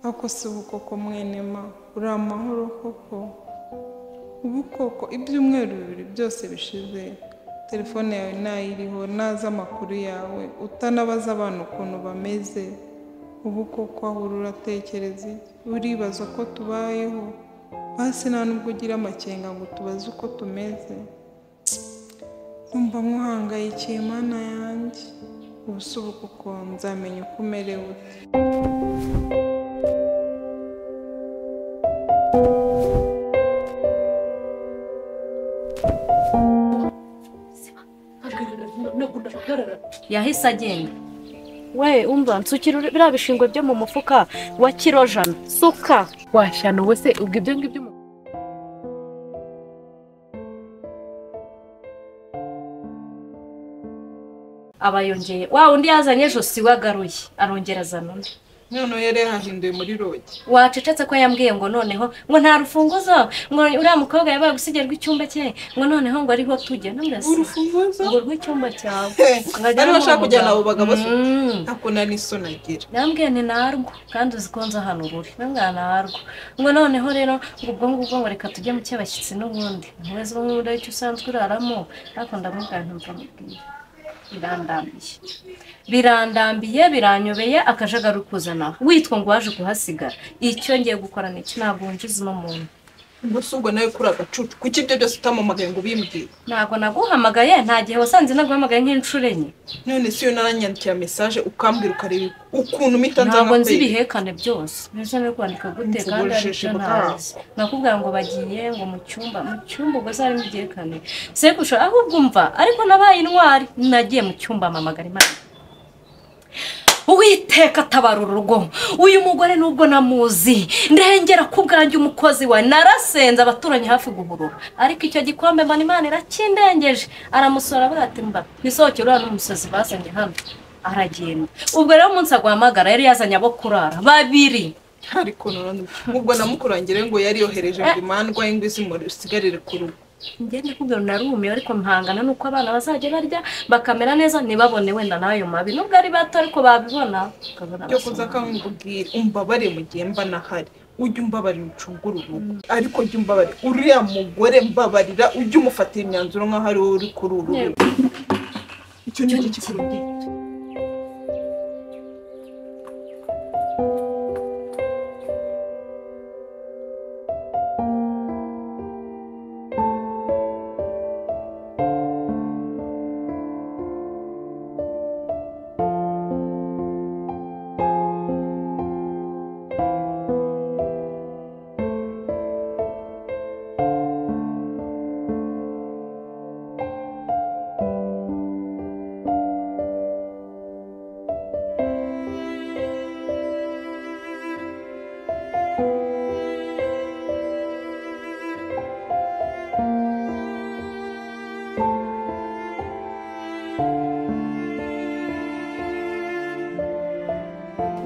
ako si ubukoko mwenema uri amahoro koko ubukoko ibyumweru bibiri byose bishize telefone yawe ntayiriho ntazi amakuru yawe utanabaza abantu ukuntu bameze ubu koko ahura uratekereza iki? uribaza ko tubayeho hasi nta nubwo ugira amakenga ngo tubaze uko tumeze numva nkuhangayikiye mana yanjye ubu si ubukoko nzamenya uko umerewe ute yahise agenda we umva nsukira biriya bishingwe byo mu mufuka wa kirojana suka washyano we se ubwo ibyo ngibyo mu- aba yongeye wa undi yazanye ejo si we agaruye arongera azana undi noneho yari yahahinduye muri rogi wacecetse ko yambwiye ngo noneho ngo nta rufunguzo ngo uriya mukobwa yabaye gusigerwa icyumba cye ngo noneho ngo ariho tujya n'amurasa urufunguzo ngo rw'icyumba cyawe bari bashaka kujyana abo bagabo se Mm. nta kuntu n'isoni agira nambwiye ni narwo kandi uzi ko nza hano uri nambwiye narwo ngo noneho rero ngo ubwo ngubwo ngo reka tujye mu cy'abashyitsi n'ubundi ntuweze ubu ngubu icyo usanzwe uraramo ariko ndamubwira ntumva mubwiye birandambiye birandambiye biranyobeye akajagari ukuzana witwa ngo waje kuhasigara icyo ngiye gukora ni iki ntabwo winjiza uno muntu gusa ubwo nawe kuri agacucu kuki ibyo byose utamamagaye ngo ubimbwire ntabwo naguhamagaye nta gihe wasanze naguhamagaye nk'inshuro enye none si yo naranyandikira mesaje ukambwira ukareba ukuntu mpita ntabwo nzamukwereka nzi ibihekane byose mbese no kwandika gute kandi ari Ubujiji byo bwabo. ntazi nakubwira ngo bagiye ngo mu cyumba mu cyumba ubwo se harimo igihekane sekusha ahubwo umva ariko nabaye intwari nagiye mu cyumba mpamagara imana Uwiteka atabara urugo uyu mugore nubwo namuzi ndengera ku bwanjye umukozi we narasenze abaturanyi hafi guhurura ariko icyo gikombe mbona imana irakindengeje aramusora avuga ati mba nisohokere uriya n'umusazi bazanye hano aragenda ubwo rero umunsi aguhamagara yari yazanye abo kurara babiri ariko none ubwo namukurangire ngo yari yohereje ngo imandwa y'ingwi zimusigarire ku rugo ngende kubwira narumiye ariko mpangana nuko abana bazajya barya bakamera neza ntibabone wenda n'ayo mabi nubwo ari bato ariko babibona ukabona byo kuza akangubwira umbabare mu gihe mba nahari ujye umbabarira ucungure urugo ariko jya umbabarira uriya mugore mbabarira ujye umufatira imyanzuro nk'aho ari wowe uri kuri uru rugo icyo ni cyo kikurubwira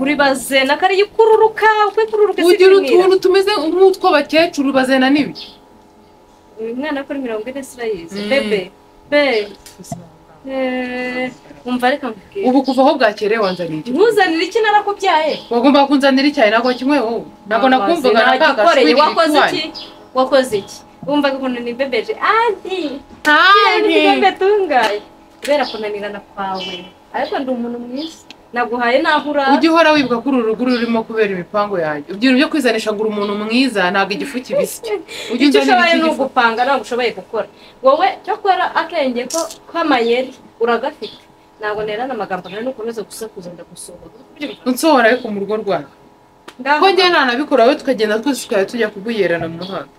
uri bazena kariya ikururuka uko ikururuka ugira utuntu tumeze nk'utwo abakecuru bazana n'ibi uyu mwana akora mirongo ine sirayizi bebe be Eh, umva reka mbwira ubu kuva aho bwakereye wanzaniye iki ntuzanire iki narakubyaye wagomba kunzanira icyayi ntabwo kimwe wowe ntabwo nakumvaga nagikoreye nakagashwiri wakoze iki wakoze iki wumvaga ukuntu nibebeje anti ntari tungaye kubera kunanirana kwawe ariko ndi umuntu mwiza naguhaye n'aho ujya urara uhora wibuka ko uru rugo urimo kubera imipango yanjye ubyira ibyo kwizanisha ngo uri umuntu mwiza ntabwo igifu kibisya ujya icyo unzanira ushoboye iki ni gifu ugupanga ntabwo ushoboye gukora wowe cyakora akenge ko k'amayeri uragafite ntabwo nerana amagambo nawe nukomeza gusakuza ndagusohora unsohora ariko mu rugo rwawe ko njye nta nabikora wowe tukagenda twese tukajya tujya kuguherana mu muhanda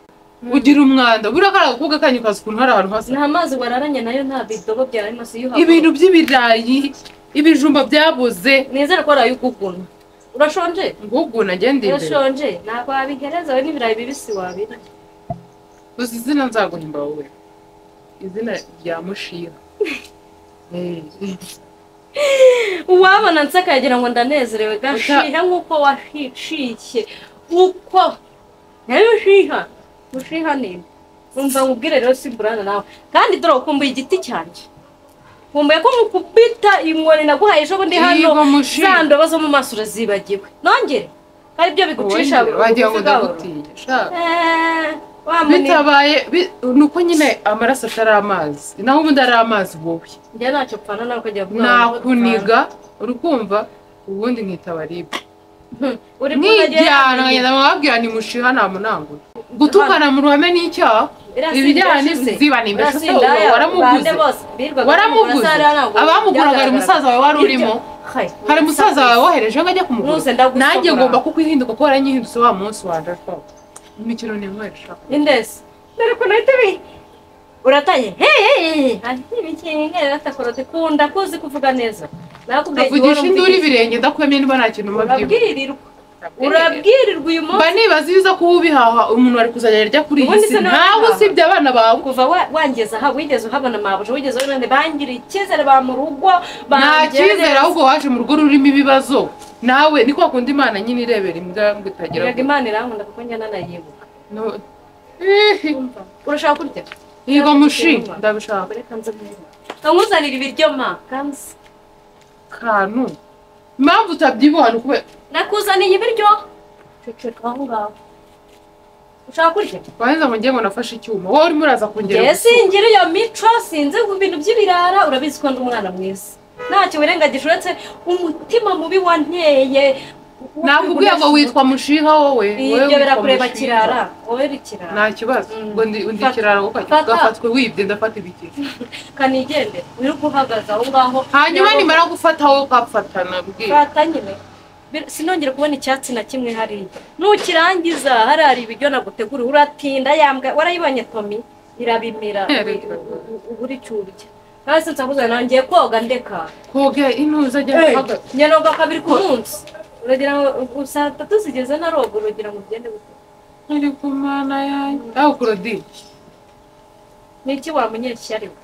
ugira umwanda buriya kariya gakobwa kanyu kazi ukuntu hari ahantu hasa nta mazi wararanye nayo nta bidobo byawe masi yuha ibintu by'ibirayi ibijumba byabuze nizere ko waraye uguguna urashonje nguguna ngende imbere urashonje ntabwo wabihereza we n'ibirayi bibisi wabirya uzi izina nzaguhimba wowe izina rya mushira Eh, uwabona nsakagira ngo ndanezerewe gashiha nk'uko washiciye uko nayo ushiha ushiha ninde umva nkubwire rero simburana nawe kandi dore ukumbuye igiti cyanjye nkumbuye ko mukubita inkoni naguhaye ejo bundi Iyi hano ngo mushira. za ndobo zo mu maso urazibagiwe nongere aribyo bigucisha Wongere, wagira ngo bugufi bwawe. ndagutiye shaka Eh, wa munebwe bitabaye bi- ni uko nyine amaraso atari amazi naho ubundi ari amazi wowe njye ntacyo pfana ntabwo ajya vuba nakuniga uri kumva ubundi nkitaba ribu uri nkijyana nkagenda mwabwira ni mushiha namunangura gutukana mu ruhame ni icyaha ibijyana n'iziba ni imbere Ese wowe waramuguze waramuguze abamuguraga hari umusaza wawe wari urimo hari umusaza wawe wohereje ngo ajye Nuze kumugura ndagusohora. nanjye ngomba kukwihinduka kuko waranyihindutse wa munsi wanjye ashaka imikino ni mwere shaka indesi dore ko nahita bi uratanye hey hey hey ibikinga atakora dikunda kuzi kuvuga neza nakubwiye kavugisha induru ibirenge ndakuyamye niba nta kintu mubyibuha urabwirirwa urabwirirwa uyu mba munsi nibaza ibiza kuba ubihaha umuntu ari kuzajya arya kuri iyi Ubundi si se nawe ntawe wabihaha. usibye abana bawe kuva wa- wangeze aha wigeze uhabona mabuja wigeze ubona bangiriye icyizere ba mu rugo nta bangeneza. cyizere ahubwo waje mu rugo rurimo ibibazo nawe ni kwa kundi imana nyine irebera imbwa ngo itagera Erega imana irankunda kuko njya nanayibuka No- Ihi, urashaka kurya yiga mushi ndabishaka Abagore kanze neza nkuzanira ibiryo ma kanze kantu impamvu utabyibuha ni ukubera nakuzaniye ibiryo ceceka aho ngaho ushaka kurya wahenze ngo ngiye ngo nafashe icyuma wowe urimo uraza kongera Jye singira iyo mico sinzi ku bintu by'ibirara urabizi ko ndi umwana mwiza ntacyo wirengagije uretse umutima mubi wanteye nakubwiye ngo witwa mushiha wowe wowe ibyo witwa birakureba mushiha. kirara wowe uri kirara nta kibazo Mm. ngo ndi undi Fata. kiraro kuko Fata. gafatwe wibye ndafata ibikira kanigende wirirwa uhagaze aho ngaho hanyuma nimara gufata wowe ukapfata nabwiye fata nyine Bir- sinongere kubona icyatsi na kimwe hariya nukirangiza harari ibiryo naguteguriye uratinda yambwa warayibonye tomi irabimira Erega. uburi cyurya hasi nsakuza nangiye koga ndeka koga intuza ajya guhaga nyanoga kabiri ku munsi uragira ngo saa tatu zigeze naroga uragira ngo ugende gute ntiri ku mana yanjye aho kurodi ni iki wa munyeshyari we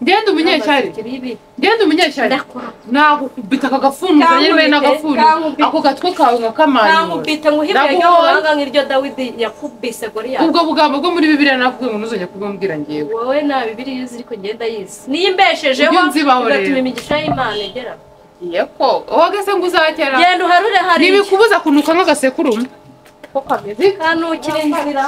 ngenda umunyecyari Ntabasukira ibi. ngenda umunyecyari ndakora nagukubita aka gafunzo Kankubite, yewe n'agafuni kankubite. ako gatwe kawe nkakamanyura nkangubite nguhibye Ndaguhoye. ry'amahanga nk'iryo dawidi yakubise goriyati ubwo bugambo bwo muri bibiliya navuga ngo ntuzongere kubwira ngewe wowe nta bibiri yuzi ariko ngenda yizi niyo imbeshejeho Ujye unzibaho rero. bigatuma imigisha y'imana igera iye ko wowe se ngo uzakera genda uharure hariya ntibikubuza kunuka nk'agasekurume kanukire inzira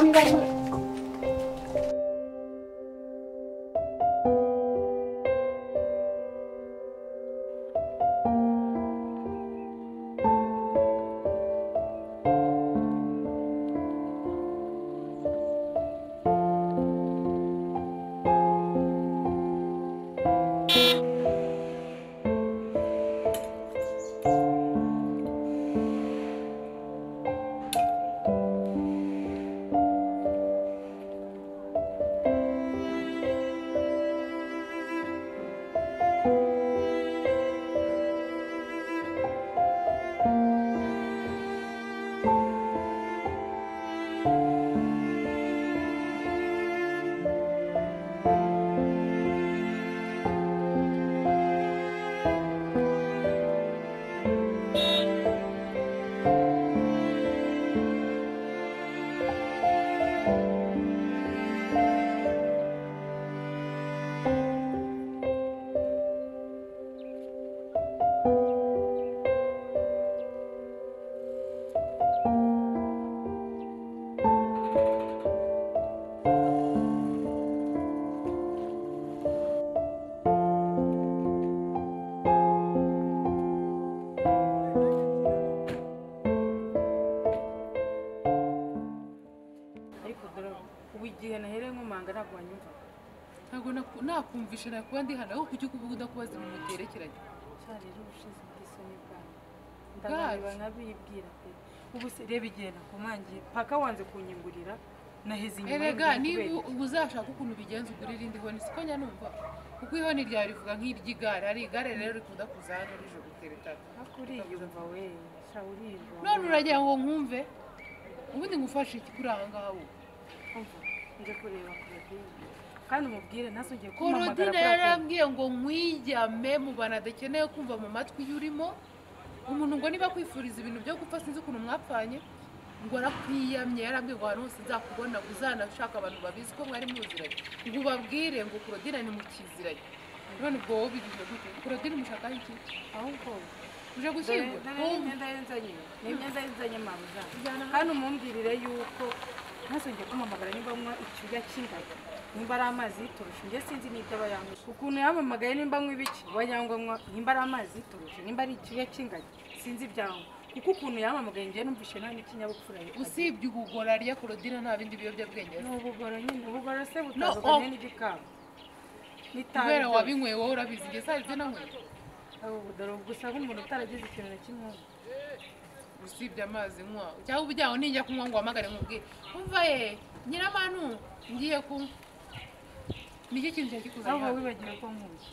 ariko dore ubu igihe nahereye nkomanga ntabwo wanyumva ntabwo naku- nakumvisha nakuba ndi hano aho kujya ukuvuga udakubaza ibintu byerekeranye cya rero ubushize ubwisoni bwanyu Bwacu. ndabareba nkabibwira pe ubu se reba igihe nakomangiye paka wanze kunyingurira naheze inyuma erega y'umuntu niba kubera iki? ubu uzashaka ukuntu ubigenza ugura irindi honi siko njya numva kuko ihoni ryawe rivuga nk'iry'igare ari igare rero rikunda kuza hano rijoro riteretana ariko uriyumva we sha urirwa none uragira ngo nkumve ubundi ngufashe iki kuri aha ngaha ubu Umva, nje kureba korodine kandi umubwire ntazongere kumpamagara korodina kubera ko- yarambwiye ngo nkwigame mu bantu adakeneye kumva mu matwi y'urimo umuntu ngo niba akwifuriza ibintu byo gupfa sinzi ukuntu mwapfanye ngo arakwiyamye yarambwiye ngo ahantu hose nzakubona ngo uzanashaka abantu babizi ko mwari muziranye ngo ubabwire ngo korodina ni mukiziranye none ubwo wowe ubibwira gute korodina umushakaho iki ahubwo uje dore gushyingura dore ni imyenda yenzanye ni imyenda yenzanye mabuza Ijyana hano. kandi umumbwirire yuko ntazongere kumuhamagara niba anywa icyuya cy'ingagi nimba ari amazi yitoroshe njye sinzi n'ibyo aba yanywa ukuntu yamamagaye nimba anywa ibiki uba yanywa anywa nimba ari amazi yitoroshe nimba ari icyuya cy'ingagi sinzi ibyanywa kuko ukuntu yamamagaye njye numvishe nta n'ikinyabupfura ye usibye ubugora rya korodina nta bindi biyobyabwenge ni afite ubugoro nyine ubugoro se No, butandukanye oh. n'igikamba n'itabi kubera byose. wabinyweye wowe urabizi igihe sazi nanyweye Ubu budoro gusa nk'umuntu utaragize ikintu na kimwe usibye amazi nywa cyangwa ubujyaho nijya kunywa ngo uhamagare nkubwire umva ye nyiramanu ngiye kunywa nicyo kintu cyari kikuzanye ahubwo hano wibagiwe ko nkuye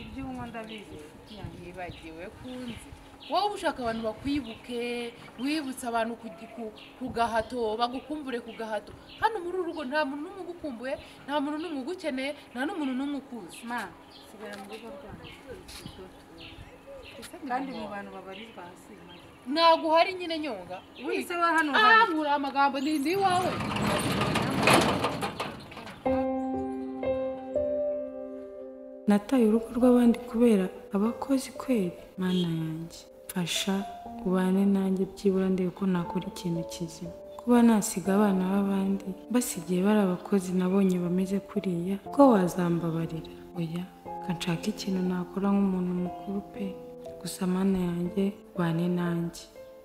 ibyo unywa ndabizi inshuti yanjye yibagiwe kunzi wowe ushaka abantu bakwibuke wibutse abantu ku- ku- ku gahato bagukumbure ku gahato hano muri uru rugo nta muntu n'umwe ugukumbuye nta muntu n'umwe ugukeneye nta n'umuntu n'umwe ukuzi ma sigara mu rugo rwanjye kandi mu bantu babarizwa hasi ntabwo uhari nyine nyonga wese wa hano ah nkura amagambo ni ndi iwawe nataye urugo rw'abandi kubera abakozi kweri mana yanjye mfasha ubane nanjye byibura ndebe ko nakora ikintu kizima kuba nasiga abana b'abandi basigaye bari abakozi nabonye bameze kuriya ko wazambabarira oya ka nshaka ikintu nakora nk'umuntu mukuru pe gusa mana yanjye ubane nanjye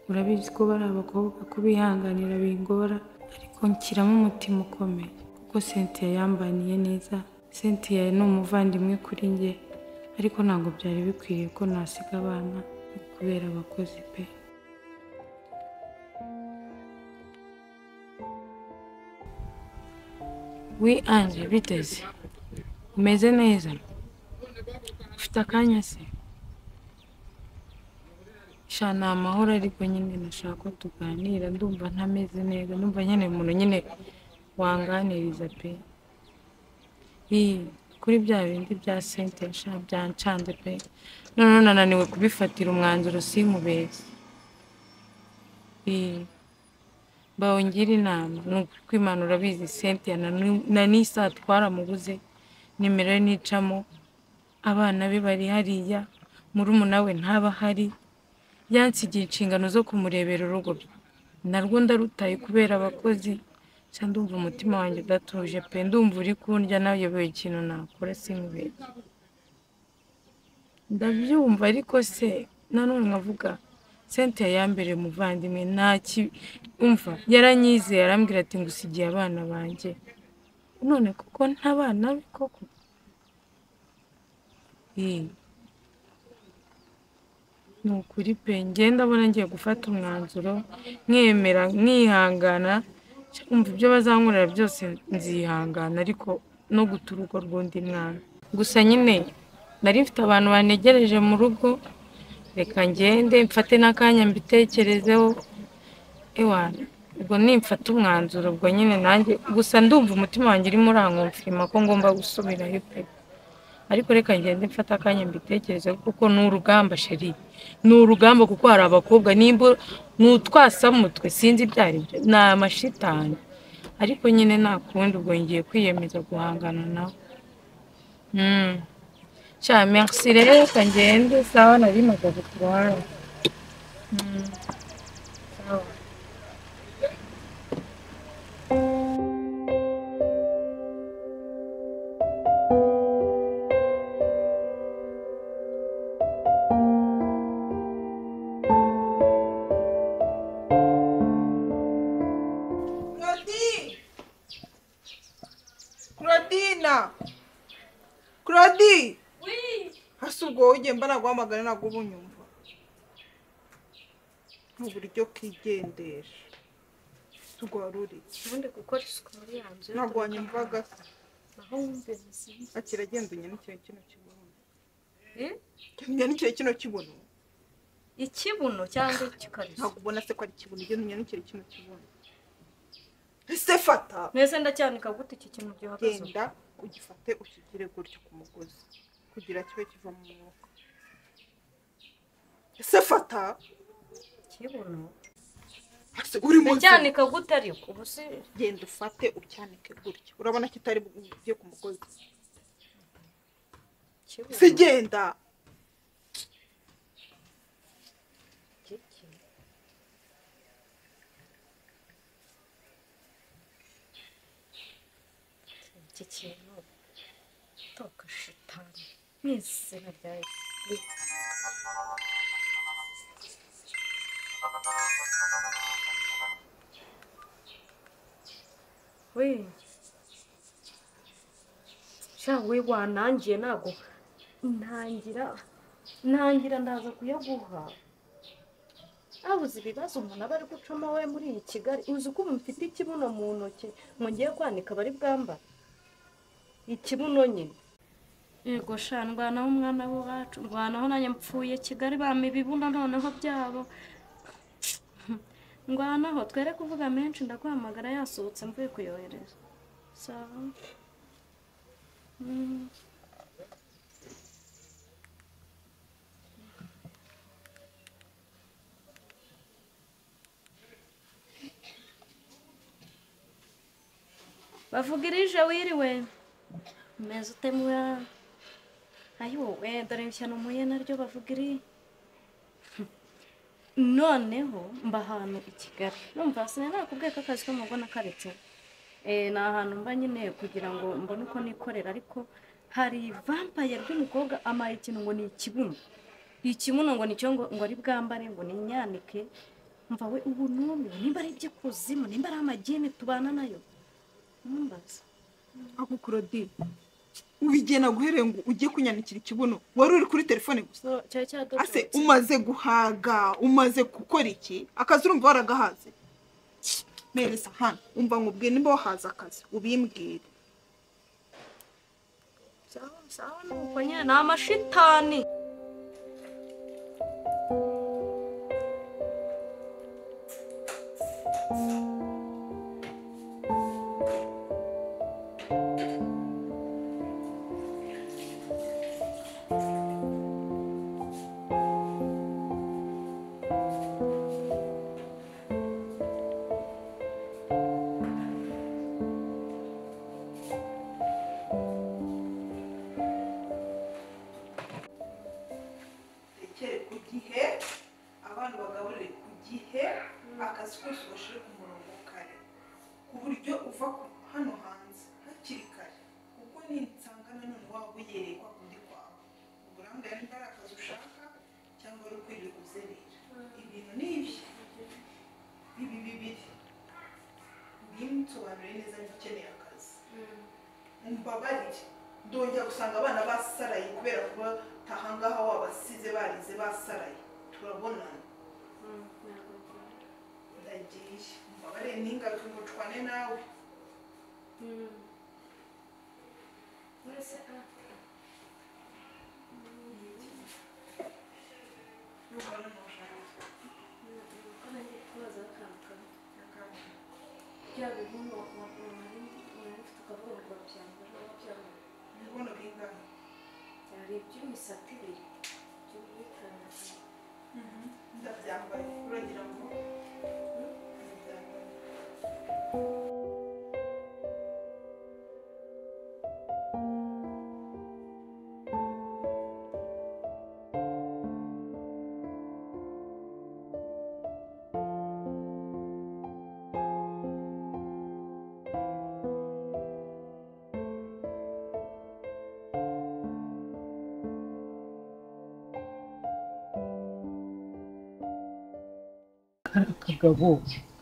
urabizi ko bari abakobwa kubihanganira bingora ariko nshyiramo umutima ukomeye kuko Cynthia yambaniye neza Cynthia ni umuvandimwe kuri njye ariko ntabwo byari bikwiriye ko nasiga abana kubera abakozi pe wi anje biteze umeze neza ufite akanya se sha ni amahoro ariko nyine nashaka ko tuganira ndumva ntameze neza ndumva nyine umuntu nyine wanganiriza pe Ii, kuri bya bindi bya sente sha byancanze pe noneho nananiwe kubifatira umwanzuro sinkubeshye Ii, mbawe ngira inama ni ukuri ko Imana urabizi sente na n'isaha twaramuguze nimero ye nicamo abana be bari hariya murumuna we ntaba ahari yansigiye inshingano zo kumurebera urugo narwo ndarutaye kubera abakozi nsa ndumva umutima wanjye udatuje pe ndumva uri kundya nayoboye ikintu nakora sinkubeshye ndabyumva ariko se nanone nkavuga sente yambere muvandimwe nta ki- umva yaranyizeye arambwira ati ngusigiye abana banjye none kuko ntabana be koko Ii. ni ukuri pe ngenda ndabona ngiye gufata umwanzuro nkemera nkihangana umva ibyo bazankorera byose nzihangana ariko no guta urugo rw'undi mwana gusa nyine nari mfite abantu banegereje mu rugo reka ngende mfate n'akanya mbitekerezeho ewa ubwo nimfata umwanzuro ubwo nyine nanjye gusa ndumva umutima wanjye urimo urankumfirima ko ngomba gusubirayo pe ariko reka ngende mfata akanya mbitekerezeho kuko ni urugamba sheri ni urugamba kuko hari abakobwa nimba ni utwasamutwe sinzi ibyo ari byo ni amashitani ariko nyine nta kundi ubwo ngiye kwiyemeza guhangana nawe Mm. cya merci rero reka ngende sawa nari magaze ku ruhande Mm. Sawa. Claudine Claudina Claudi hasi ubwo wowe ugenda naguhamagara ntabwo uba unyumva mu buryo kigendesha rwaruri ubundi gukora isuku muri ya nzu ntabwo wanyumvaga se naho wumve bizihiwe akiragendanye n'ikintu kino kibuno gendanye n'ikintu kino kibuno ikibuno cyangwa ikikariso ntabwo ubona se ko ari ikibuno gendanye n'ikintu kino kibuno ese fata mwese ndacyanika gute iki kintu gihagaze ubu? genda ugifate ukigire gutyo ku mugozi kugira kibe kiva mu mwuka ese fata ikibuno hasi uri munsi ndacyanika gute ariko ubu si genda ufate ucyanike gutyo urabona kitari bujye ku mugozi ikibuno se genda iki kintu toka shitani mwizina rya we sha we wanangiye ntago ntangira ntangira ndaza kuyaguha abuze ibibazo umuntu aba ari gucamo we muri iyi kigali uzi ko ubu mfite ikibuno mu ntoki ngiye kwanika abari bwambara ikibuno nyine yego sha ndwanaho umwana w'iwacu ndwanaho nanjye mpfuye kigali bampa ibibuno noneho byabo ndwanaho twere kuvuga menshi ndaguhamagara yasohotse mvuye kuyohereza sawa Mm. bavugirije wiriwe meza utemura ayi wowe dore ishyano muye naryo bavugiri noneho mba ahantu i kigali numva sinari nakubwiye ko akazi ko mubona karetse Eh, ni ahantu mba nyine kugira ngo mbone uko nikorera ariko hari vampaye rw'umukobwa amaye ikintu ngo ni ikibuno ikibuno ngo nicyo ngo ngo ari bwambare ngo ninyanike mva we ubu n'ubu nimba ari iby'ikuzimu nimba ari amagini tubana nayo ntumbaze ako kurodi ubigena guhereye ngo ujye kunyandikira ikibuno wari uri kuri telefone gusa So, cyari ase cyadodotse umaze guhaga umaze gukora iki akazi urumva waragahaze mereza hano umva ngo ubwire nimba wahaze akazi ubimbwire nuko nyine ni amashitani tekere ku gihe abana bagaburire ku gihe akazi kose bashyire ku murongo kare ku buryo uva ku- hano hanze hakiri kare kuko nisanga nanone waba uyereye kwa kundi kwawe uburangare niba ari akazi ushaka cyangwa ari ukwirirwa uzerera ibintu ni ibye bibi bibiri bimutsobanurire neza niba ukeneye akazi umbabarire ndongera gusanga abana basaraye kubera kuba tahangaha wabasize barize basaraye turabonana ndagiye umbabarire n'ingaruka ngo twane nawe Numva n'umushahara. Ibibono bingahe? Mhm. ndabyambaye uragira ngo ndabyambaye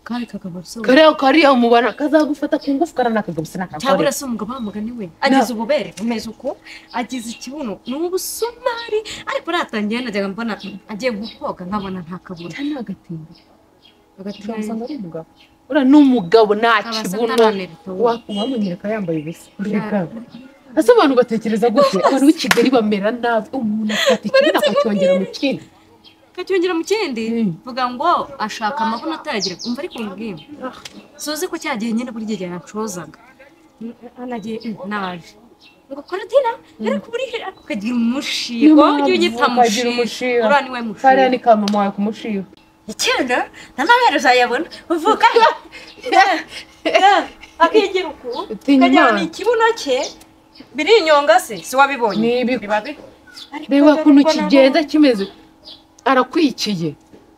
kari kagabo so kariya kariya umubara kazagufata ku ngufu karanakagabo sinakagore cyabura se umugabo wamugani we agize ububere bumeze uko agize ikibuno ni ubusumari ariko natangiye najyaga mbona agiye nko koga nkabona nta kabura cyane agatinda agatinda Cyane. usanga ari umugabo uriya ni umugabo nta Kaba asa kibuno n'aranebwa we. Wa- uwamunyereka yambaye ubusa urekaga ese abantu batekereza gute abantu b'i kigali bamera nabi umuntu afata ikibuno akacyongera mu kindi kacyongera mu kindi Mm. vuga ngo ashaka amabuno atayagira umva ariko mbwira suzi ko cyagiye nyine buri gihe yancozaga anagiye naje ngo korodina ariko buri he ariko kagira Niyo umushigo mpamvu ujye unyita kagira mushigo umushigo. uriya ni we kariya mushigo ni ka mama wawe kumushiba icyenda ntanabera uzayabona uvuka akigira uku utinya ukajyana imana ikibuno cye birinyonga se si wabibonye ni ibi reba ukuntu kigenda kimeze arakwikiye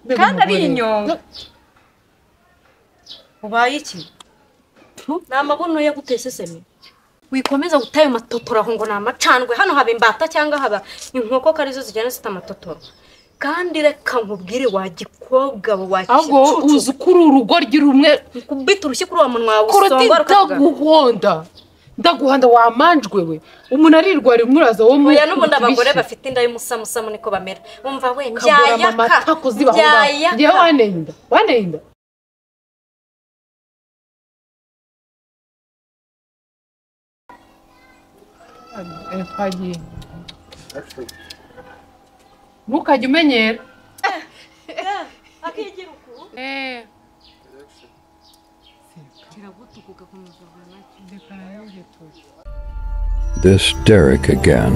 Mbega kandi ari umugore. inyonga ubaye iki ni amabuno yo gutesesemi wikomeza gutayo matotoro aho ngo ni amacanwe hano haba imbata cyangwa haba inkoko ko arizo zigenda zita amatotoro kandi reka nkubwire wa gikobwa we, wa ahubwo wowe kicucu uzi ko uri urugoryi rumwe kubita urushyi kuri wa munwa wawe koroti usonga rukavuga ndaguhonda ndaguhonda wamanjwe we umuntu arirwarira umwuraza wo mu oya n'ubundi abagore bafite inda y'umusamusamu niko bamera umva we kabura ndyayaka amata kuzibahonda ngewe ndyayaka waneye inda waneye inda Eh, twagiye ntukajye umenyera akigira uku Eh, This Derek again.